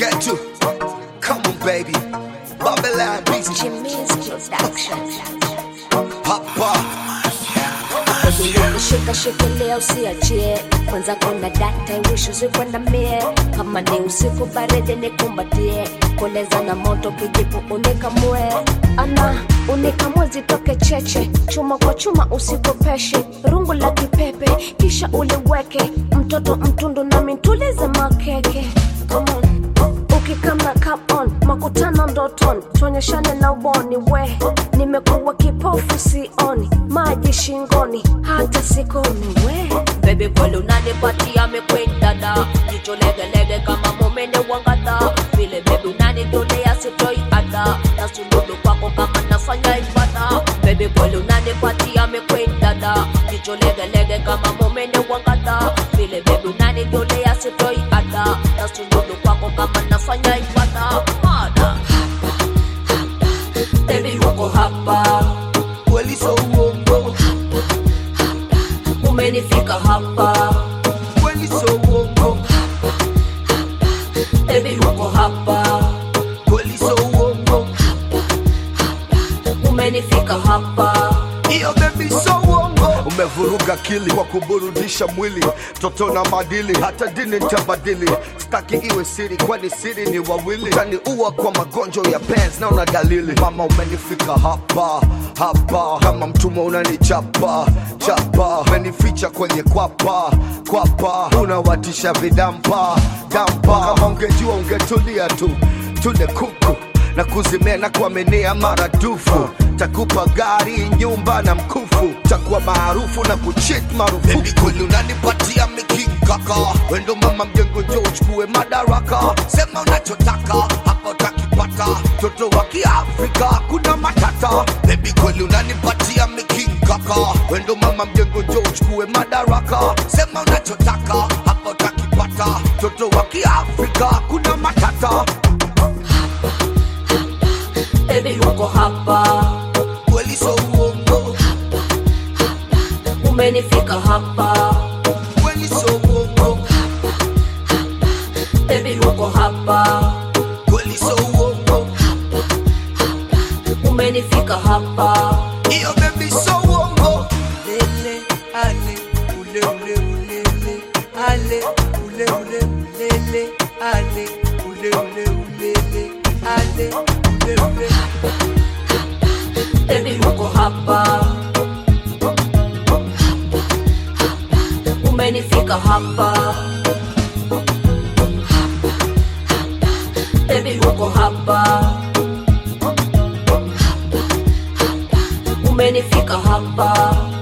Getu. Come on, baby. Babylon beats. Jimmy's production. Papa. Shika shikilia usiachie kwanza kuna data wish usikwenda mie kama ni usiku baridi nikumbatie koleza na moto kijipu unikamue ana unikamue zitoke cheche chuma kwa chuma usikopeshe rungu la kipepe kisha uliweke mtoto mtundu nami ntulize makeke Come on ukikama come on makutano ndoton tuonyeshane na uboni we nimekuwa kipofu sioni maji shingoni hata sikoni we Baby kweli unanipatia mekwenda da jicho legelege kama mumene wangata vile baby unanitolea sitoi ada na suludu kwako kama nafanya ibada Baby kweli unanipatia mekwenda da jicho legelege kama mumene wangata vile baby unanitolea sitoi ada na suludu kwako kama nafanya ibada Mada Baby uko hapa Kweli so uongo. umenifika hapa Kweli so uongo. Baby uko hapa Kweli so uongo. umenifika hapa Iyo baby so uongo. Umevuruga akili kwa kuburudisha mwili, toto na madili, hata dini nitabadili. Staki iwe siri, kwani siri ni wawili. Utaniua kwa magonjwa ya pens, naona dalili. Mama umenifika hapa hapa, kama mtumwa unanichapa chapa, umenificha kwenye kwapa kwapa, unawatisha vidampa dampa. Kama ungejua ungetulia tu, tule kuku na kuzimea na kuaminia maradufu takupa gari nyumba na mkufu takuwa maarufu na kuchit marufuku kweli unanipatia mikikaka wendo mama mjengo njo uchukue madaraka sema unachotaka hapa utakipata toto wa kiafrika kuna matata bebi kweli unanipatia mikikaka wendo mama mjengo njo uchukue madaraka sema unachotaka hapa utakipata toto wa kiafrika kuna matata Baby uko hapa kweli so uongo umenifika hapa kweli so uongo Baby uko hapa kweli so uongo umenifika hapa iyo baby so uongo lele ale ule ule ulele ale ule ule ulele ale ule ule ulele ale ule ule Baby uko hapa umenifika hapa Baby uko hapa umenifika hapa